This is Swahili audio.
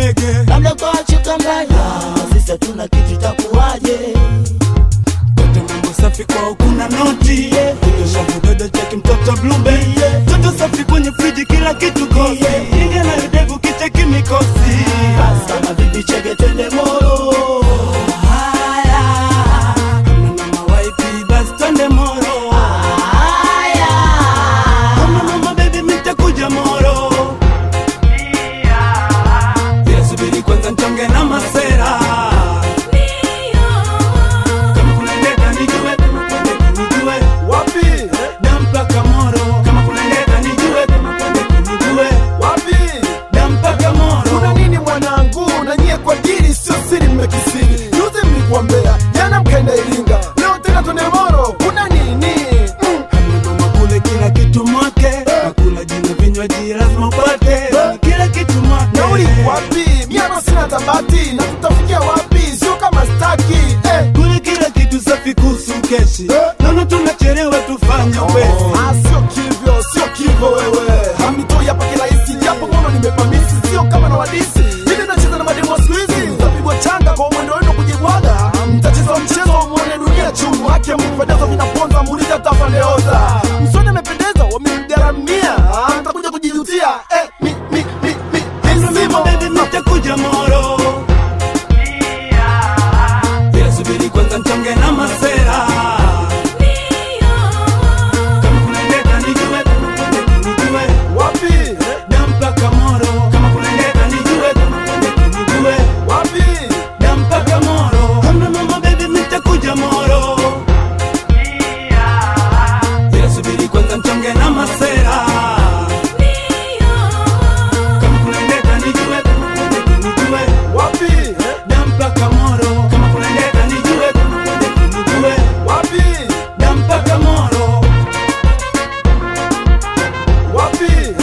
ndege labda kwa chuka mbaya sisi hatuna kitu itakuwaje Toto mambo safi kwao kuna noti Kutosha vidodo cheki mtoto blube Toto safi kwenye friji kila kitu kosi Ingia na yudevu kicheki mikosi basi kama vipi cheke twende moro Haya Kama mama waipi basi twende moro haya Kama mama baby mitakuja moro Ila subiri kwanza nchonge na masera Kama kuna ndeta nijue Kama kuna ndeta nijue wapi Dampaka moro Kama kuna ndeta nijue Kama kuna ndeta nijue wapi Dampaka moro kuna nini mwanangu na nyie kwa dili sio siri mmekisiri juzi mlikuambea jana mkaenda iringa leo tena twende moro kuna nini mm. Mama kule kila kitu mwake Nakula jina vinywaji lazima upate Kila kitu mwake nauli wapi miano sina tabati na tutafikia wapi sio kama staki eh. Kule kila kitu safi kuhusu keshi Naona tunachelewa tufanye upesi Ah, sio kivyo sio kivyo wewe hamtoi hapa kirahisi japo ngono nimepamisi sio kama na wadisi hivi nacheza na mademo siku hizi mtapigwa changa kwa mwendo wenu kujibwaga mtacheza mchezo mwone dunia chungu haki mkipendeza vinaponza muulize tafandeoza msoni amependeza wamemgaramia Ah, mtakuja kujijutia eh, mi, mi, mi, mi, mi, Mama simo. baby nitakuja moro Ila subiri kwanza nchonge na masera Kama kuna ndeta nijue Kama kuna ndeta nijue wapi Dampaka moro Kama kuna ndeta nijue Kama kuna ndeta nijue wapi Dampaka moro Kama mama baby nitakuja moro Ila subiri kwanza nchonge na masera Kama kuna ndeta nijue Kama kuna ndeta nijue wapi Dampaka moro Kama kuna ndeta nijue Kama kuna ndeta nijue wapi Dampaka moro wapi